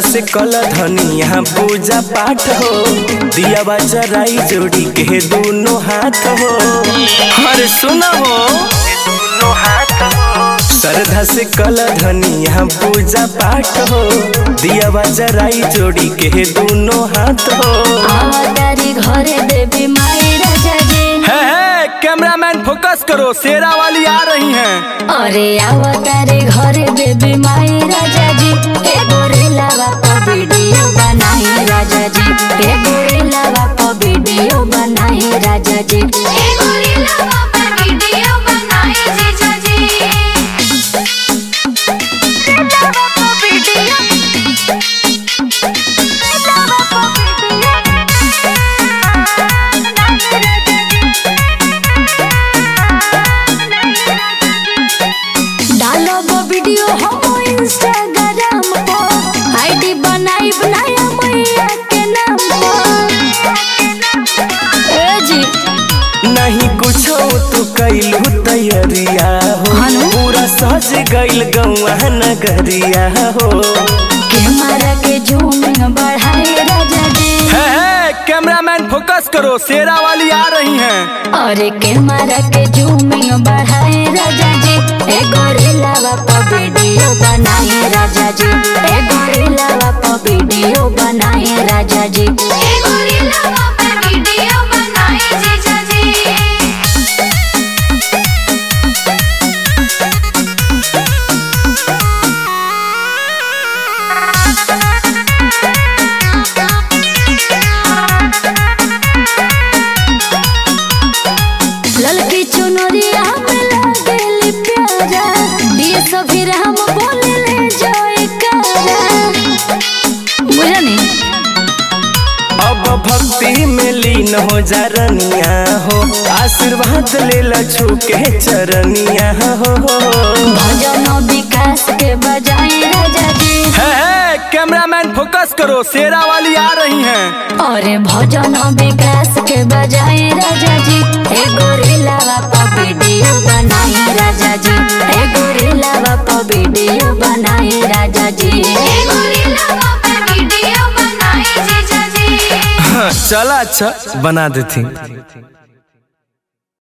से कल धनिया पूजा पाठ हो दिया जराई जोड़ी के दोनों हाथ हो अरे सुना हो दोनों हाथ हो श्रद्धा से कल धनिया पूजा पाठ हो दिया जराई जोड़ी के दोनों हाथ हो आवतारी घरे देवी माई राजा जी है है कैमरामैन फोकस करो शेरा वाली आ रही हैं अरे आवतारी घरे देवी माई राजा जी ए गोरेला बापा वीडियो बनाई राजा जी ए गोरेला बापा वीडियो बनाई राजा जी ए गोरिल्ला बाबा वीडियो बनाए जीजा जी डालो वो वीडियो हम इंस्टाग्राम पर आईडी बनाई बनाया मैया के नाम पर ए जी नहीं कुछ तू कैलू तैयारिया हो हानो? पूरा सज गइल गौआ नगरिया हो कैमरा के जूमिंग बढ़ाई राजा जी है है कैमरामैन फोकस करो शेरा वाली आ रही हैं अरे कैमरा के जूमिंग बढ़ाए राजा जी ए गोरिल्ला बापा वीडियो बनाए राजा जी ए गोरिल्ला बापा वीडियो बनाए राजा जी ए गोरिल्ला बाबा वीडियो बनाए जीजा जी ललकी चुनरिया में लागेली प्यारा दिए सभी हम बोले ले जोए कारा बुझनी अब भक्ति में लीन हो जा रनिया हो आशीर्वाद ले लछू के चरनिया हो भजन विकास के बजाए राजा जी है है कैमरामैन फोकस करो शेरा वाली आ रही हैं अरे भजन विकास के बजाए राजा जी ए गोरिल्ला बापा वीडियो बनाए राजा जी ए गोरिल्ला बापा वीडियो बनाए राजा जी ए गोरिल्ला बाबा वीडियो बनाए जीजा जी चला अच्छा बना देती